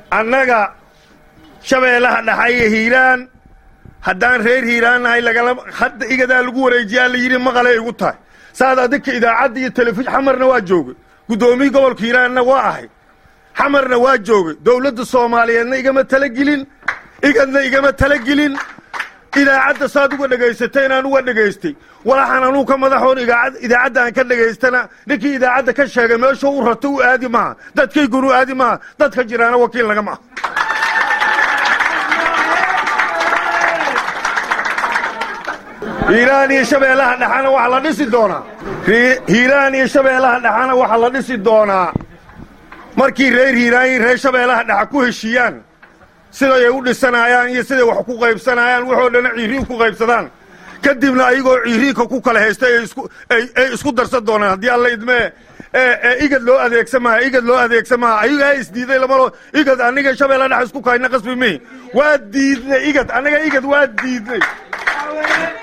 annaga shabeellaha dhaxa iyo hiiraan haddaan reer hiiraan nahay lagala hadda igadaa lagu wareejiyaa la yidhi maqalay igu tahay saad adinka idaacadda iyo telefishin xamarna waa joogay guddoomiyii gobolka hiiraanna waa ahay xamarna waa joogay dowladda soomaaliyeedna igama talagelin igadna igama talagelin idaacadda saad uga dhegaysatay inaan uga dhegaystay walaxan anuu ka madaxoon idaacadda aan ka dhegaystana ninkii idaacadda ka sheegay meeshuu u rato u aadi maaha dadkaygunu u aadi maaha dadka jiraana wakiil naga maaha hiiraan iyo shabeellaha dhexana waxaa la dhisi doonaa hiiraan iyo shabeellaha dhexana waxaa la dhisi doonaa markii reer hiiraan iyo reer shabeellaha dhexa ku heshiiyaan siday u dhisanayaan iyo siday wax ku qaybsanayaan waxoo dhana ciiriin ku qaybsadaan kadibna ayagoo ciiriinka ku kala haysta ay isku darsan doonaan haddii alla idmee igad loo adeegsamaha igad loo adeegsamaha ayagaa isdiiday lamalo igad aniga shabeella dhex isku kahayna qasbi mihi waa diidnay igad annaga igad waa diidnay